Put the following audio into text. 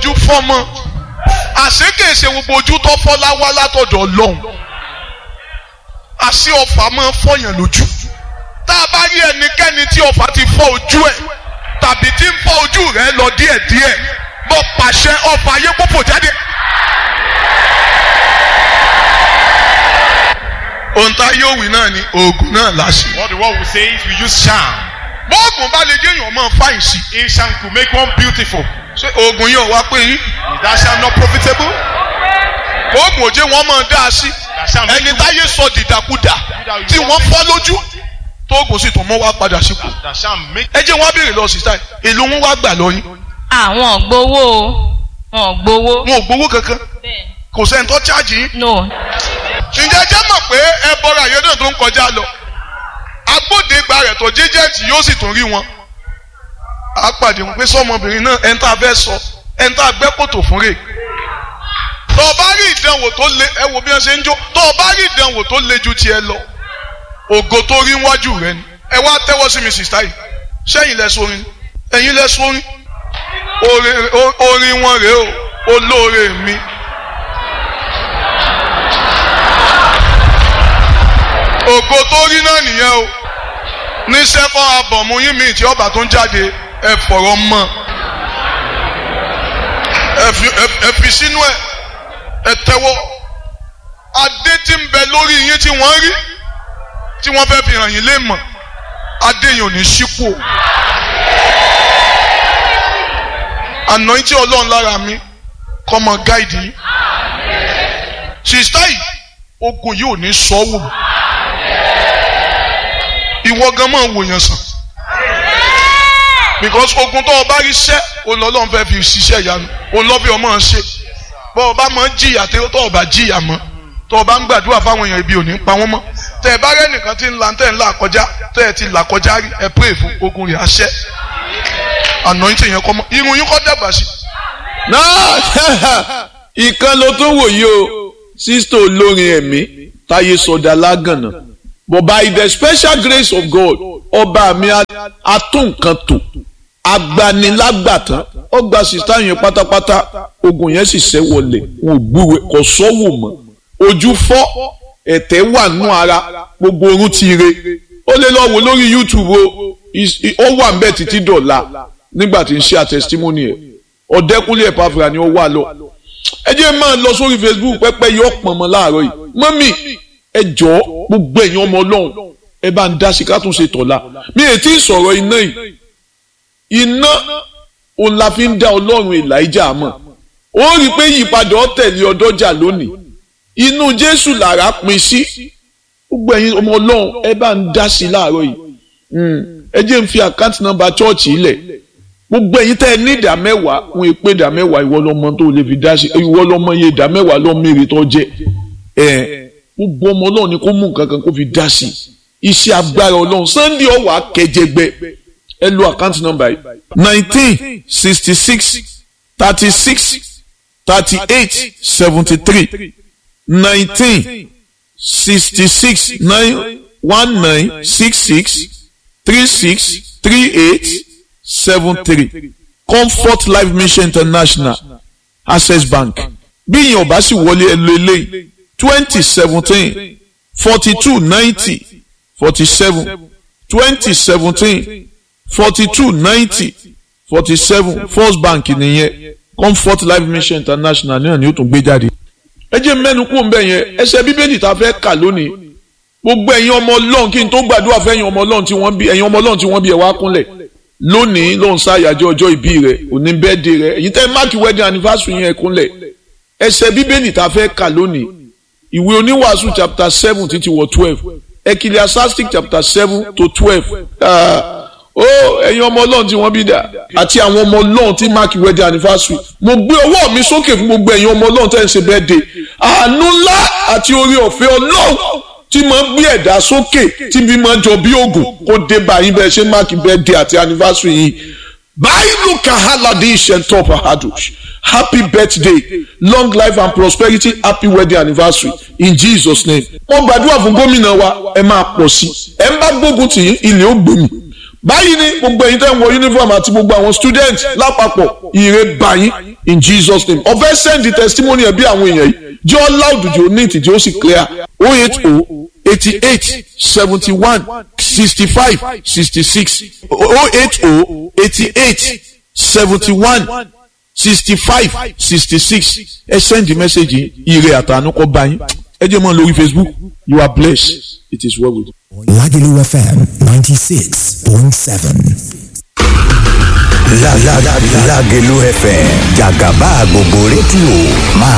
ojú fọ́mọ́ àṣekèsè gbogbo ojú tó fọ́ láwá látọ̀dọ̀ ọlọ́run àṣé ọfà máa fọyàn lójú tá a bá rí ẹnikẹ́ni tí ọfà ti fọ́ ojú ẹ̀ tàbí tí ń fọ́ ojú rẹ̀ lọ díẹ̀díẹ̀ mo pàṣẹ ọfà ayé pòpò jáde. ohun tá yóò wí náà ni oògùn náà láṣẹ. What the world will say is we use charm. bóògùn bá lè jẹ́yàn máa fáyìn sí. A charm could make one beautiful. ṣé oògùn yóò wá pé yín. Is that charm not profitable? oògùn òjé wọn máa dá a sí. That charm make ẹni you, táyé sọ dìdàkudà tí wọ́n fọ́ lójú tóògùn sì tún mọ́ wá padà sípò. that charm make ẹ jẹ́ wọ́n á béèrè lọ sí táì èlò wọn wá gbà lọ yín. àwọn gbowó o wọn gbowó. wọn ò gbowó kankan bẹ́ẹ̀ kò sẹ́ni tó chájì yín. no ǹjẹ́ jẹ́ mọ̀ pé ẹ bọ́ra àyè náà tó ń kọjá lọ agbódegba rẹ̀ tó jíjẹ́ǹtì yóò sì tún rí wọn. a pàdé wọn pé sọmọbìnrin náà ẹni tá a fẹ́ sọ ẹni tá a gbẹ́ kòtò fún rè. tó o bá rí ìdánwò tó le ẹ wo bí wọ́n ṣe ń jó tó o bá rí ìdánwò tó le ju tiẹ̀ lọ ògo tó rí wájú rẹ ni ẹ wá tẹ́wọ́ sí mi sìstáì sẹ́yìn lẹ sórin ẹ̀yin lẹ sórin orin o- orin wọn rèé o olóore mi. ògo tó rí náà nìyẹn o ní sẹ́kọ̀ abọ̀mú yín mi tí ọba tó ń jáde ẹ fọ̀rọ̀ mọ́ ẹ fi ẹ- ẹ fi sínú ẹ ẹ tẹ́wọ́ adé tí ń bẹ lórí yín tí wọ́n rí tí wọ́n fẹ́ fi hàn yín lé mọ̀ adé yìí ò ní sípò àná tí ọlọ́run lára mi kọ́ mọ gáìdì yìí sista yìí ogun yìí ò ní sọ́wọ́ ìwọ gan máa wòyàn sàn because ogun tó o bá rí sẹ́ òun lọ́lọ́run fẹ́ fi ṣiṣẹ́ ìyanu òun lọ́ fi ọmọ ṣe bọ́ ọ bá máa ń jìyà tó o bá jìyà mọ́ tó o bá ń gbàdúrà fáwọn èèyàn ibi ò ní pa wọ́n mọ́ tẹ ẹ bá rẹ nìkan tí ń la tẹ ń là kọjá tẹ ẹ ti là kọjá rí ẹ pray fún ogun rẹ̀ àṣẹ anointing yẹn kọ́ mọ́ irun yín kọ́ dàgbà sí. náà ìkan ló tún wò yìí o sísítò olórin ẹ̀mí táyé sọdá lágànà but by the special grace of God ọba mi atúnkan tò agbanilágbàtàn ọgbà sísítà yẹn pátápátá ogun yẹn sì ṣẹ́ wọlé wọn ò gbúwe kò sọ́wọ́ mọ́ ojú fọ́ ẹ̀tẹ̀ wà nù ara gbogbo orun ti re ó lè lọ wò lórí YouTube o Is- i- ó wà ń bẹ̀ títí dọ̀la nígbà tí ń ṣe àtẹ̀sítímọ́nì ẹ̀ ọ̀dẹ́kúnlé ẹ̀pàfìrà ni ó wà lọ. ẹ jẹ́ máa lọ sórí Facebook pẹ́pẹ́ yọ pọ̀n mọ́ láàárọ̀ yìí mọ́mì ẹ jọ̀ọ́ gbogbo ẹ̀yin ọmọ ọlọ́run ẹ bá ń dá sí ká tún ṣe tọ̀la mi ò tí ì sọ̀rọ̀ iná yìí iná òun la fi ń dá ọlọ́run Èlíjà mọ̀ ó rí i pé ìyípadà ọ̀tẹ̀lé ọdọ́jà lónìí inú Jésù làrá pin sí gbogbo ẹ̀yin ọmọ ọlọ́run ẹ bá ń dá sí láàárọ̀ yìí Mm. ẹ jẹ́ ń fi àkáǹtì nọ́mbà chọ́ọ̀chì ilẹ̀ gbogbo ẹ̀yin tẹ́ ẹ ní ìdá mẹ́wàá wọn èpè ìdá mẹ́wàá ìwọ lọ́mọ tó lè fi dá sí ìwọ lọ́mọ iye ìdá mẹ́wàá lọ́mọ èrè tó jẹ́ ẹ gbogbo ọmọ ọlọ́run ni kó mú nǹkan kan kó fi dá sí iṣẹ́ agbára ọlọ́run Sunday ọ̀wà akẹjẹgbẹ ẹ lo àkáǹtì nọ́mbà yìí nineteen sixty six thirty six thirty eight seventy three nineteen sixty six nine one nine six six three six three eight seven three comfort life mission international access bank bí ìyẹn ò bá sì wọlé ẹ lo eléyìí twenty seventeen forty two ninety forty seven twenty seventeen forty two ninety forty seven first bank nìyẹn comfort life mission international náà ni ó tún gbé jáde. ẹ jẹ́ mẹ́nu kú òǹbẹ̀ yẹn ẹsẹ̀ bíbélì tá a fẹ́ kà lónìí gbogbo ẹ̀yin ọmọ ọlọ́run kí n tó gbàdúrà fún ẹ̀yin ọmọ ọlọ́run tí wọ́n bí ẹ̀yin ọmọ ọlọ́run tí wọ́n bí ẹ̀ wá kúnlẹ̀ lónìí ló ń ṣàyájọ́ ọjọ́ ìbí rẹ̀ òní bẹ́ẹ̀dẹ̀ rẹ̀ èyí tẹ́ máàkì wedding anniversary yẹn kúnlẹ̀ ẹsẹ̀ bíbélì tá a fẹ́ kà lónìí ìwé oníwàásù chapter seven títí wọ twelve ecclesiastic chapter seven to twelve ó ẹ̀yin ọmọ ọlọ́run tí wọ́n bí dà àti àwọn ọmọ ọlọ́run tí máàkì wedding anniversary mo gbé ọwọ́ mi sókè fún gbogbo ẹ̀yin ọmọ ọlọ́run tẹ́ ń ṣe birthday àánú ńlá àti oore ọ̀fẹ́ ọlọ́run tí máa ń gbé ẹ̀dá sókè tí bí máa ń jọ bí oògùn kó dé báyìí bẹ́ẹ̀ ṣe máàkì birthday àti anniversary yìí báyìí kahaladi ishentop ahadush happy birthday long life and prosperity happy wedding anniversary in jesus name. wọ́n gbàdúrà fún gómìnà wa ẹ máa pọ̀ sí ẹ ń bá gbógun tì yín ilé ó gbòmì báyìí ni gbogbo ẹ̀yin tẹ́ ń wọ uniform àti gbogbo àwọn student lápapọ̀ ire báyìí in Jesus name ọ̀fẹ́ send the testimony ẹ̀ bí àwọn èèyàn yìí jẹ́ ọ́ loud jù ó neat jẹ́ ó sì clear o eight o eighty eight seventy one sixty five sixty six o eight o eighty eight seventy one sixty five sixty six ẹ send the message yìí ire àtànú kọ́ bá yín ẹ jẹ́ mọ́ lórí Facebook you are blessed it is well with you. Lagelu FM 96.7. La la la Lagelu FM Jagaba gbogbo rédíò máa